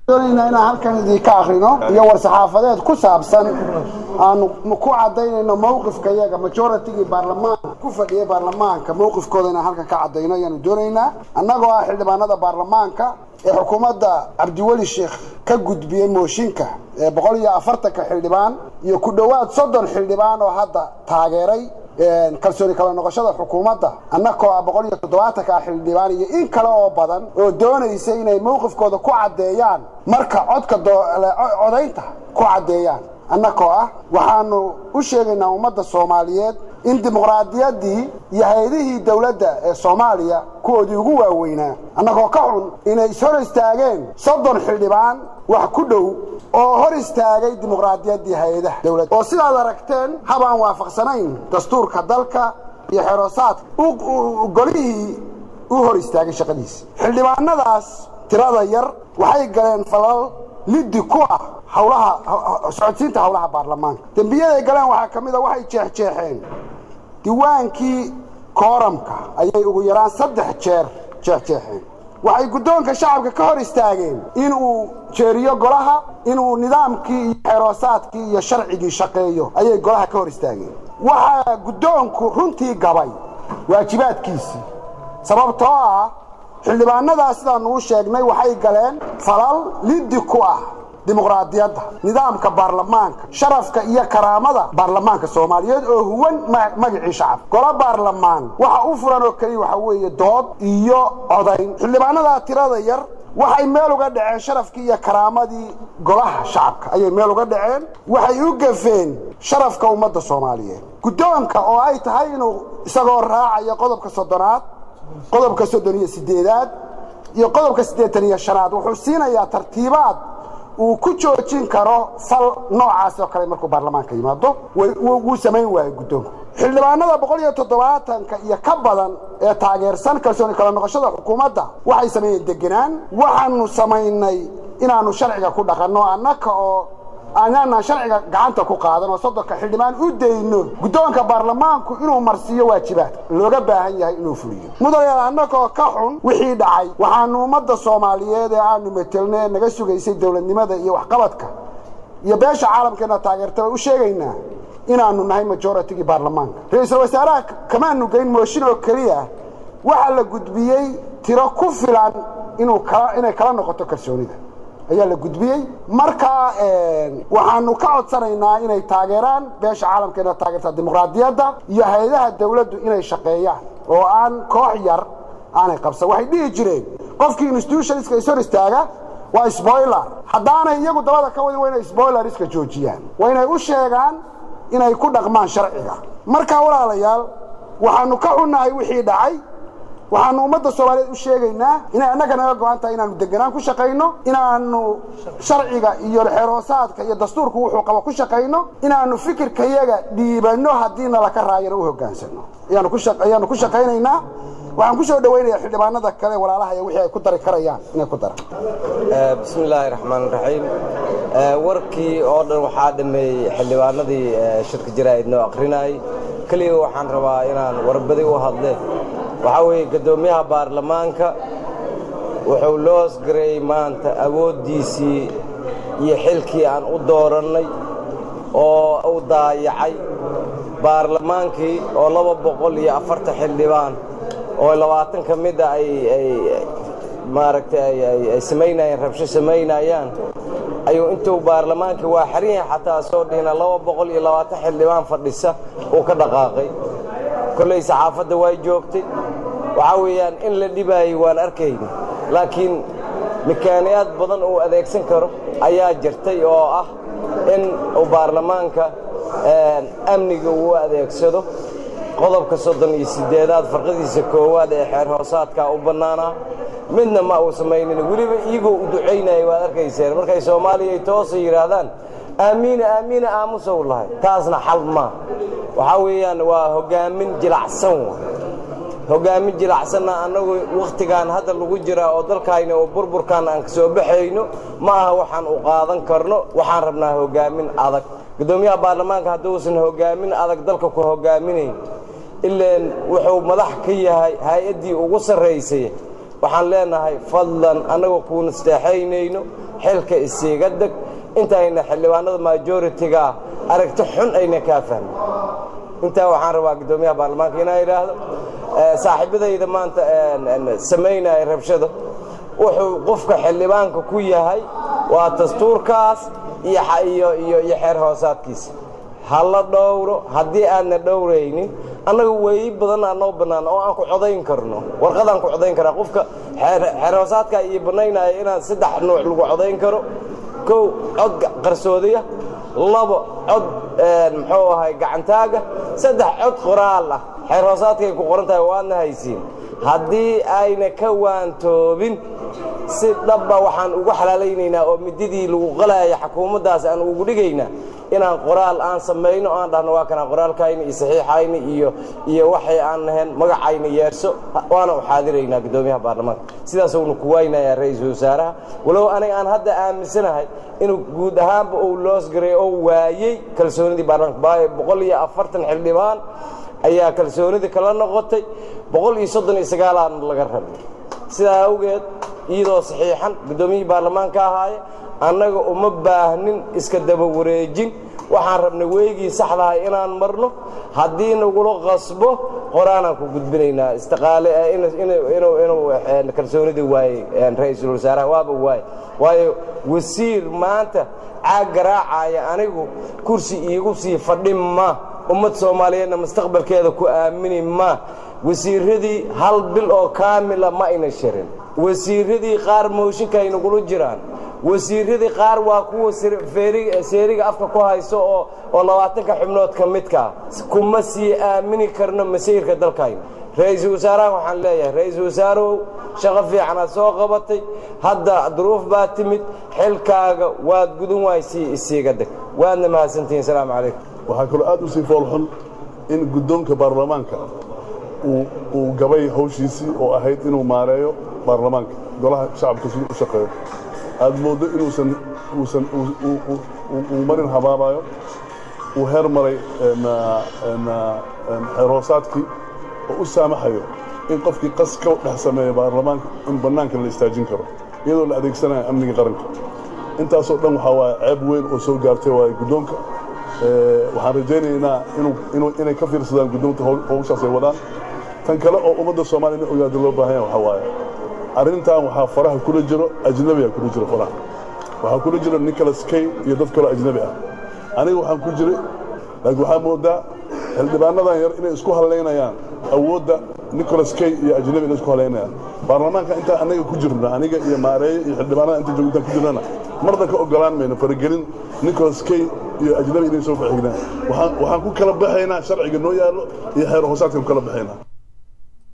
doonayna inaan halkan idinka akrino iyo war-saxaafadeed ku saabsan aanu ku cadaynayno mowqifka iyaga majoritygii baarlamaanka ku fadhiyay baarlamaanka mowqifkooda inaan halkan ka cadayno ayaanu doonaynaa annagoo ah xildhibaanada baarlamaanka ee xukuumadda cabdiweli sheekh ka gudbiyey mooshinka ee boqol iyo afartanka xildhibaan iyo ku dhowaad soddon xildhibaan oo hadda taageeray kalsooni kala noqoshada xukuumadda annakoo ah boqol iyo toddobaatanka xildhibaan iyo in kale oo badan oo doonaysa inay mowqifkooda ku caddeeyaan marka codka codaynta ku caddeeyaan annakoo ah waxaanu u sheegaynaa ummadda soomaaliyeed in dimuqraadiyaddii iyo hay-adihii dowladda ee soomaaliya kuwoodii ugu waaweynaa annagoo ka xun inay ishor istaageen soddon xildhibaan wax ku dhow oo hor istaagay dimuqraadiyaddii hay-adaha dowladda oo sidaad aragteen habaan waafaqsanayn dastuurka dalka iyo xeroosaadka golihii u hor istaagay shaqadiisa xildhibaanadaas tirada yar waxay galeen falal liddi ku ah hawlaha socodsiinta hawlaha baarlamaanka dembiyaday galeen waxaa ka mid a waxay jeexjeexeen diwaankii kooramka ayay ugu yaraan saddex jeer jeexjeexeen waxay guddoonka shacabka ka hor istaageen inuu jeeriyo golaha inuu nidaamkii iyo xeroosaadkii iyo sharcigii shaqeeyo ayay golaha ka hor istaageen waxaa guddoonku runtii gabay waajibaadkiisii sababtoo ah xildhibaanadaas sidaanu u sheegnay waxay galeen falal liddi ku ah dimuqraadiyadda nidaamka baarlamaanka sharafka iyo karaamada baarlamaanka soomaaliyeed oo huwan magacii shacab golo baarlamaan waxa u furan oo keliya waxa weeye dood iyo codayn xildhibaanadaa tirada yar waxay meel uga dhaceen sharafkii iyo karaamadii golaha shacabka ayay meel uga dhaceen waxay u gafeen sharafka ummadda soomaaliyeed guddoonka oo ay tahay inuu isagoo raacayo qodobka soddonaad qodobka soddon iyo sideedaad iyo qodobka siddeetan iyo shanaad wuxuu siinayaa tartiibaad uu ku joojin karo fal noocaas oo kale markuu baarlamaanka yimaado wuu samayn waayo guddoonku xildhibaanada boqol iyo toddobaatanka iyo ka badan ee taageersan kalsooni kala noqoshada xukuumadda waxay sameeyeen degenaan waxaanu samaynay inaannu sharciga ku dhaqanno annaka oo aanaanan sharciga gacanta ku qaadan oo soddonka xildhibaan u dayno guddoonka baarlamaanku inuu marsiiyo waajibaadka looga baahan yahay inuu fuliyo mudanayaal annagoo ka xun wixii dhacay waxaanu ummadda soomaaliyeed ee aanu metelno ee naga sugaysay dowladnimada iyo waxqabadka iyo beesha caalamkeena taageertaba u sheegaynaa inaannu nahay majoritygii baarlamaanka ra-iisul wasaaraha kamaanu geyn mooshin oo keliya waxaa la gudbiyey tiro ku filan inuu inay kala noqoto kalsoonida ayaa la gudbiyey markaa waxaanu ka codsanaynaa inay taageeraan beesha caalamkeena taageerta dimuqraadiyadda iyo hay-adaha dawladdu inay shaqeeyaan oo aan koox yar aanay qabsan waxay dhihi jireen qofkii institutionska is hor istaaga waa sboiler haddaanay iyagu dabada ka wadin waa inay sboileriska joojiyaan waa inay u sheegaan inay ku dhaqmaan sharciga markaa walaalayaal waxaanu ka xunnahay wixii dhacay waxaanu ummadda soomaaliyeed u sheegaynaa inay annaga naga go-an tahay inaanu deganaan ku shaqayno inaanu sharciga iyo xeroosaadka iyo dastuurku wuxuu qabo ku shaqayno inaanu fikirkayaga dhiibanno haddii nalaka raayana u hogaansano ayaanu ku shaqaynaynaa waxaan ku soo dhawaynayaa xildhibaanada kale walaalaha iyo wixii ay ku dari karayaan inay ku daraan bismi illaahi raxmaan raxiim warkii oo dhan waxaa dhameeyey xildhibaanadii shirka jaraa'id noo akhrinayay keliya waxaan rabaa inaan warbadi u hadle waxaa weeye guddoomiyaha baarlamaanka wuxuu loosgareeyey maanta awooddiisii iyo xilkii aan u doorannay oo u daayacay baarlamaankii oo laba boqol iyo afartan xildhibaan oo labaatan ka mida ay maaragtay ay samaynayeen rabsho samaynayaan ayuu intuu baarlamaankii waa xarin yahay xataa soo dhihina laba boqol iyo labaatan xildhibaan fadhisa uu ka dhaqaaqay kolley saxaafadda way joogtay waxaa weeyaan in la dhibaayay waan arkayna laakiin mikaaniyaad badan uu adeegsan karo ayaa jirtay oo ah in uu baarlamaanka amniga uu adeegsado qodobka soddon iyo siddeedaad farqadiisa koowaad ee xeer hoosaadkaa u bannaanaa midna ma uu samaynin weliba iyagoo u ducaynaya waad arkayseen markay soomaaliya ay toosa yidhaahdaan aamiina aamiina aamusow lahay taasna xal maa waxaa weeyaan waa hoggaamin jilacsan wa hoggaamin jilacsanna annagu wakhtigaan hadda lagu jiraa oo dalkayna oo burburkaan aan ka soo baxayno ma aha waxaan u qaadan karno waxaan rabnaa hoggaamin adag guddoomiyaha baarlamaanka hadduusan hoggaamin adag dalka ku hoggaaminayn ileen wuxuu madax ka yahay hay-addii ugu sarraysay waxaan leenahay fadlan annagoo kuuna isteexaynayno xilka isiiga deg intayna xildhibaanada majoritiga aragti xun ayna kaa fahmin intaa waxaan rabaa guddoomiyaha baarlamaanka inaa idhaahdo saaxiibadayda maanta samaynaya rabshada wuxuu qofka xildhibaanka ku yahay waa dastuurkaas iyo xeer hoosaadkiisa ha la dhowro haddii aadna dhowraynin annaga weeyi badan aa noo bannaan oo aan ku codayn karno warqadaan ku codayn karaa qofka xeer hoosaadkaa iyo bannaynaya inaan saddex nuuc lagu codayn karo kow cod qarsoodiya labo cod muxuu ahay gacantaaga saddex cod qoraal ah xeer hoosaadkay ku qoran tahay waadna haysiin haddii ayna ka waantoobin si dhabba waxaan ugu xalaalaynaynaa oo mididii lagu qalaya xukuumaddaas aan ugu dhigaynaa inaan qoraal aan samayno aan dhahno waa kanaa qoraalkayna iyo saxiixayna iyo iyo waxay aan nahayn magacayna yeerso waana u xaadiraynaa guddoomiyaha baarlamaanka sidaasuna ku waynayaa ra-iisul wasaaraha walow aniga aan hadda aaminsanahay inuu guud ahaanba uu loosgaray oo waayey kalsoonidii baarlamaanka baayo boqol iyo afartan xildhibaan ayaa kalsoonidii kala noqotay boqol iyo soddon iyo sagaalaan laga rabay sidaa awgeed iyadoo saxiixan guddoomiyihii baarlamaanka ahaaye annaga uma baahnin iska daba wareejin waxaan rabnay weygii saxdahay inaan marno haddii nagula qasbo qoraanaan ku gudbinaynaa istiqaale inuu kalsoonidii waayey ra-iisul wasaaraha waaba waaye waayo wasiir maanta caag garaacaya anigu kursi iigu sii fadhin ma ummad soomaaliyeedna mustaqbalkeeda ku aamini ma wasiiradii hal bil oo kaamila ma ayna shirin wasiiradii qaar mooshinka ay nagula jiraan wasiiradii qaar waa kuwa seeriga afka ku hayso oo oo labaatanka xubnood ka midkaa kuma sii aamini karno masiirka dalkayna ra-iisul wasaaraha waxaan leeyahay ra-iisul wasaarow shaqo fiicanaad soo qabatay hadda duruuf baa timid xilkaaga waad gudan waysii isiiga deg waadna mahadsantihiin salaamu calaykum waxaa kaloo aad u sii foolxun in guddoonka baarlamaanka uu gabay hawshiisii oo ahayd inuu maareeyo baarlamaanka golaha shacabka siduu u shaqeeyo aad mooddo inuusan uusan uu marin habaabayo uu heer maray xeerhoosaadkii oo u saamaxayo in qofkii qas ka dhex sameeya baarlamaanka in bannaanka la istaajin karo iyadoo la adeegsanayo amniga qaranka intaasoo dhan waxaa waaye ceeb weyn oo soo gaartay waaye guddoonka waxaan rajaynaynaa inay ka fiirsadaan guddoonta howshaas ay wadaan tan kale oo ummadda soomaaliya in ogaada loo baahan yaha waxaa waaye arrintan waxaa faraha kula jiro ajnabiga kula jiro faraha waxaa kula jiro nicholas kay iyo dad kaloo ajnabi ah aniga waxaan ku jiray laakiin waxaa moodaa xildhibaanadan yar inay isku halaynayaan awoodda nicholas kay iyo ajnabi inay isku halaynayaan baarlamaanka intaan anaga ku jirno aniga iyo maareeye iyo xildhibaanada inta joog intaan ku jirnana marna ka ogolaan mayno faragelin nicholas kay iyo ajnabi inay soo faxignaan waxaan ku kala baxaynaa sharciga noo yaallo iyo xeer hoosaadkan ku kala baxaynaa